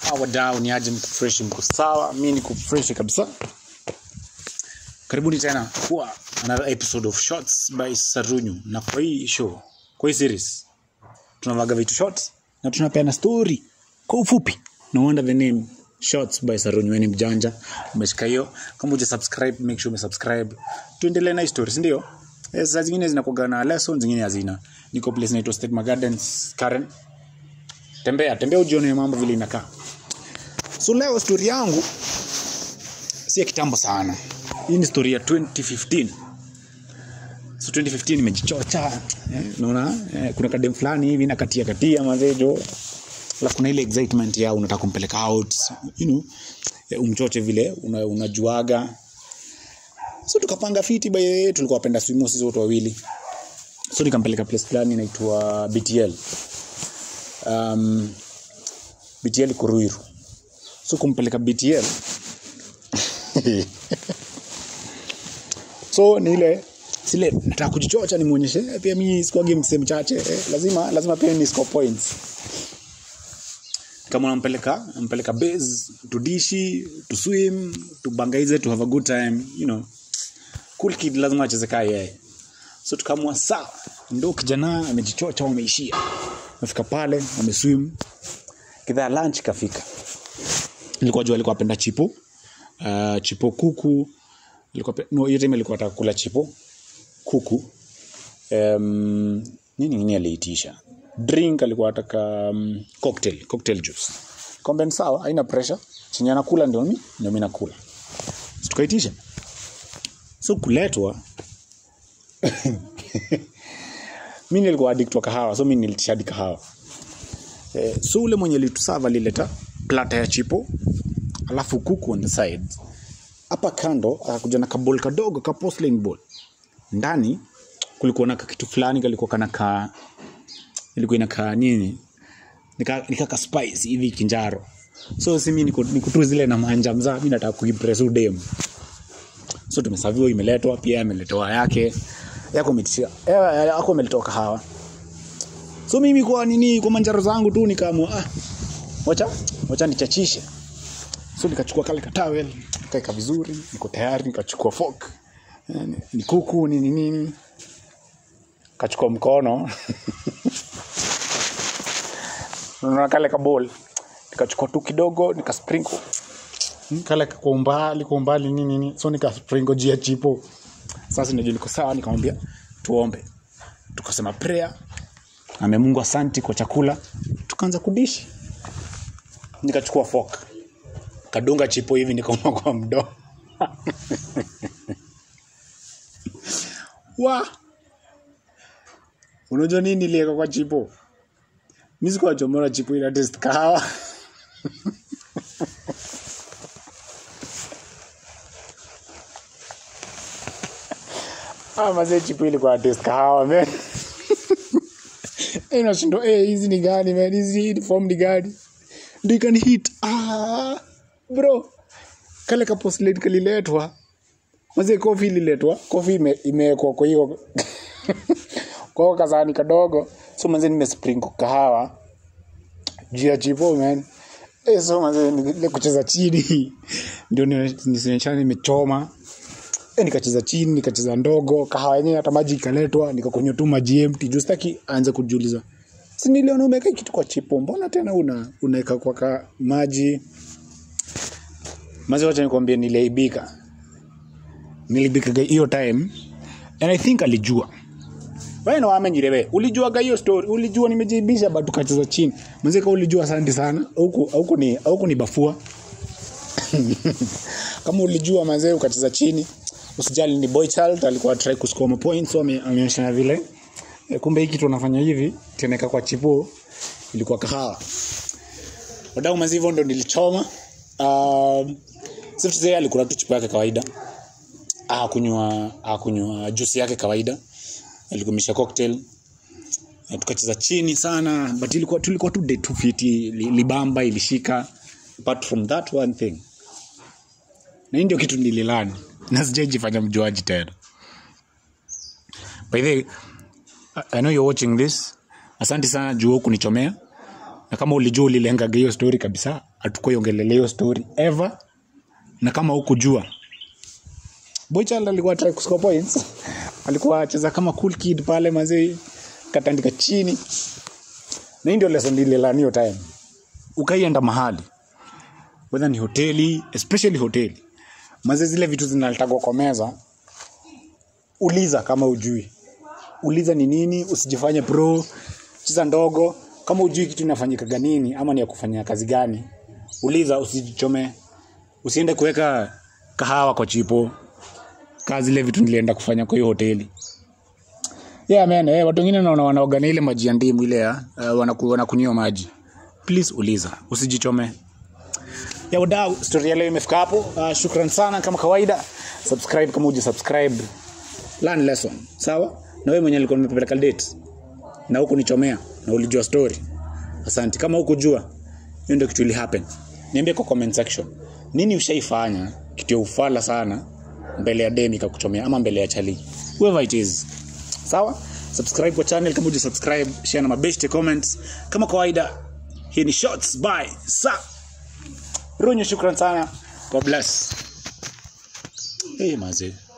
wadau ni aje mko fresh mko sawa mi niko fresh kabisa karibuni tena kwa another episode of shots by sarunyu na kwa hii show kwa hii series tunavaga vitu shots na tunapeana story kwa ufupi no wonder the name shots by sarunyu ni mjanja umeshika hiyo kama uja subscribe make sure umesubscribe tuendelee na hii stories ndio Eh, saa zingine zinakuaga na lesson zingine hazina niko place naitwa Stigma Gardens Karen tembea tembea ujione mambo vile inakaa so leo story yangu si ya kitambo sana hii ni story ya 2015 so 2015 imejichocha eh, unaona eh, kuna kadem fulani hivi nakatia katia mazejo alafu kuna ile excitement ya unataka kumpeleka out you know, eh, umchoche vile una, unajuaga so tukapanga fiti by tulikuwa wapenda swimo sisi wote wawili so nikampeleka place fulani inaitwa btl um, btl iko ruiru so kumpeleka btl so ni ile sile nataka kujichocha nimwonyeshe eh, pia mi sikuagi msee mchache eh, lazima lazima pia ni score points kama unampeleka nampeleka base tudishi to swim tubangaize to have a good time you know cool kid lazima acheze kaa yeye so tukaamua sawa ndo kijana amejichocha wameishia amefika pale wameswim kidhaa lunch kafika nilikuwa jua alikuwa apenda chipo uh, chipo kuku alikuwa pe- no hiyo time alikuwa ataka kula chipo kuku um, nini ngine aliitisha drink alikuwa ataka um, cocktail cocktail juice kombe ni sawa haina pressure chenye anakula ndio mi ndio mi nakula so, tukaitisha so kuletwa mi nilikuwa addict wa kahawa so mi nilitisha hadi kahawa eh, so ule mwenye litusava alileta plata ya chipo alafu kuku on the side hapa kando akakuja na kabol kadogo ka porcelain bowl ndani kulikuwa na kitu fulani kalikuwa kana ka ilikuwa inakaa nini nika, nika ka spice hivi kinjaro so simi niko, niko tu zile na manja mzaa mi nataka kuimpress udem so tumesaviwa imeletwa pia ameletewa yake yako ametishia eh, yako ameletewa kahawa so mimi kwa nini kwa manjaro zangu tu nikaamua ah, wacha wacha nichachishe so nikachukua kale katawel kaeka vizuri niko tayari nikachukua fork eh, ni- ni kuku nini nini kachukua mkono unaona kale kabol nikachukua tu kidogo nikasprinkle Mm, kale kwa umbali kwa umbali nini nini so nikasprinkle jia chipo sasa najua liko sawa nikamwambia tuombe tukasema prayer ame mungu asanti kwa chakula tukaanza kudishi nikachukua fork kadunga chipo hivi nikauma kwa mdomo wa unajua nini nilieka kwa chipo mi sikuwa chomora chipo ina test kahawa ah, mazee chipo ilikuwa test kahawa man Eh, nashindwa eh, hizi ni gani man hizi ni form ni gani ndio ikani hit ah, bro kale ka porcelain kaliletwa mazee kofi ililetwa kofi ime- imewekwa kwa hiyo kwa hiyo kasani kadogo so mazee nimesprinkle kahawa juu ya chipo man eh, so mazee ile kucheza chini ndio nisioneshana nimechoma eh, nikacheza chini nikacheza ndogo kahawa yenyewe hata maji ikaletwa nikakunywa tu maji empty juu sitaki aanze kujiuliza si niliona umeweka kitu kwa chipo mbona tena una unaweka kwa ka maji mazi wacha nikwambie niliaibika nilibikaga hiyo time and i think alijua wewe na amenyirewe ulijuaga hiyo story ulijua nimejibisha but tukacheza chini mzee ulijua asante sana huku huku ni huku ni bafua kama ulijua mazee ukacheza chini usijali ni boy child alikuwa try kuscore ma points so ame- ameonyeshana vile e, kumbe hii kitu anafanya hivi teneka kwa chipo ilikuwa kahawa wadau mazi hivyo ndo nilichoma um, siftuze alikula tu chipo yake kawaida akunywa akunywa juice yake kawaida alikumisha cocktail Na tukacheza chini sana but ilikuwa tulikuwa tu day two fiti li- libamba ilishika apart from that one thing na hii ndio kitu nililani na sijaijifanya mjuaji tena by the way, I- I know you're watching this asante sana juu kunichomea na kama ulijua ulilengaga hiyo story kabisa hatukuiongelelea hiyo story ever na kama hukujua boychild alikuwa try kuscore points alikuwa acheza kama cool kid pale mazee katandika chini na hii ndio lesson nililani hiyo time ukaienda mahali whether ni hoteli especially hoteli maze zile vitu zinaletagwa kwa meza uliza kama ujui uliza ni nini usijifanye pro cheza ndogo kama ujui kitu inafanyikaga nini ama ni ya kufanya kazi gani uliza usijichome usiende kuweka kahawa kwa chipo kaa zile vitu nilienda kufanya kwa hiyo hoteli yeah, man, eh, watu wengine naona wanaoga na ile maji ya ndimu ile ya uh, wanaku, wanakunywa maji please uliza usijichome ya wadau story ya leo imefika hapo uh, shukran sana kama kawaida subscribe kama uja subscribe learn lesson sawa na wewe mwenye alikuwa nimepeleka date na huku nichomea na ulijua story asante kama hukujua hiyo ndio kitu ili happen niambie kwa comment section nini ushaifanya kitu ya ufala sana mbele ya demi kakuchomea ama mbele ya chali whoever it is sawa subscribe kwa channel kama uja subscribe share na mabeshte comments kama kawaida hii ni shots by sa runyo shukran sana god bless hey mazee